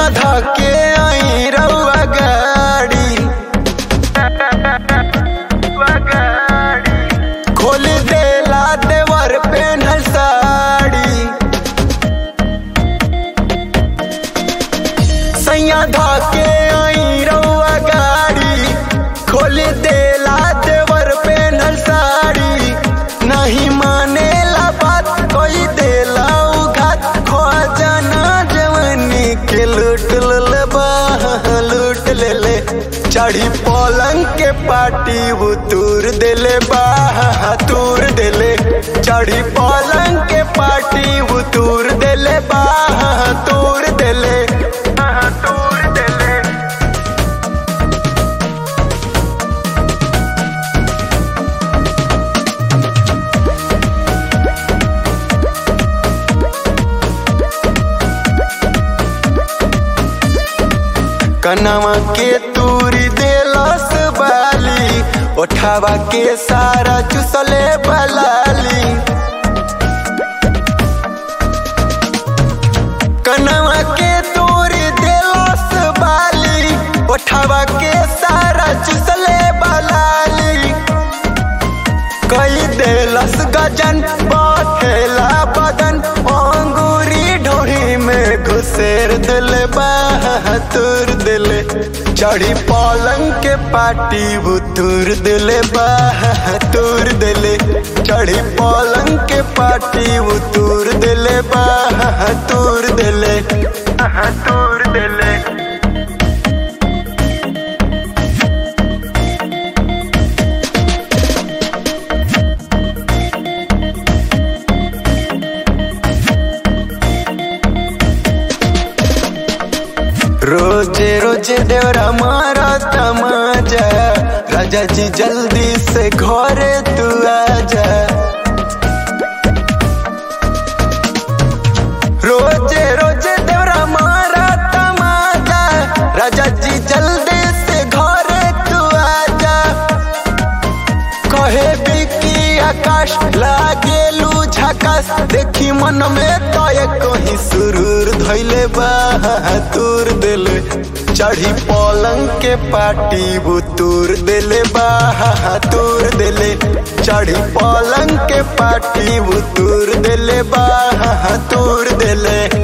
धके आई रउआ गाड़ी खोल देला देवर पेन्हल साड़ी सैया धके आई रउआ गाड़ी खोल देला देवर पेन्हल साड़ी नहीं मानेला बात कोई देला उघात खो जाना जवानी के लूट ले बा लूट ले ले चढ़ी पलंग के पाटी वो तूर देले बा तूर देले चढ़ी पलंग के पाटी वो तूर देले बा तूर देले तूर देले कनवा के तूरी देलस बाली ओठावा के सारा चुसले बलाली कनवा के तूरी देलस बाली ओठावा के सारा चुसले बलाली कई देलस गजन बखेला बदन अंगूरी ढोरी में घुसेर दिल बहातुर दिल चढ़ी पलंग के पाटी बुतुर दिल बहातुर दिल चढ़ी पलंग के पाटी बुतुर दिल बहातुर दिल बहातुर दिल रोजे रोजे देवरा मारा तमाजा राजा जी जल्दी से घरे तू आजा रोजे रोजे देवरा मारा तमाजा राजा जी जल्दी से घरे तू आजा कहे बिकी आकाश लागेलू झकास देखी मन में तो कहीं सुरूर धैले बहातुर दिले चढ़ी पलंग के पाटी बुतूर दिले बहातुर दिले चढ़ी पलंग के पाटी बुतूर दिले बहातुर दिले